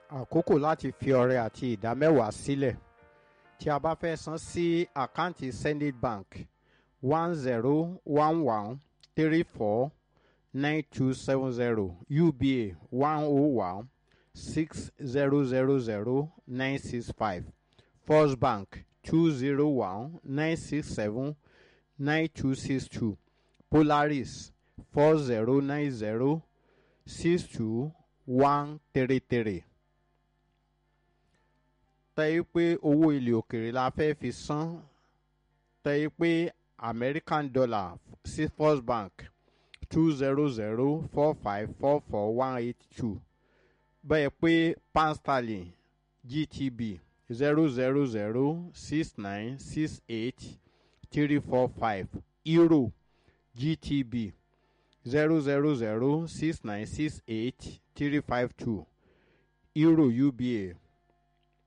àkókò láti fi ọrẹ àti ìdá mẹ́wàá sílẹ̀ tí a bá fẹ́ san sí àkáǹtì zenith bank one zero one one three four nine two seven zero uba one oh one six zero zero zero nine six five first bank two zero one nine six seven nine two six two polaris four zero nine zero six two one three three tẹ́ pé owó ilẹ̀ òkèrè la fẹ́ fi san tẹ́ pé american dollar sí first bank two zero zero four five four four one eight two bẹ́ẹ̀ pé pound sterling gtb zero zero zero six nine six eight three four five euro gtb zero zero zero six nine six eight three five two euro uba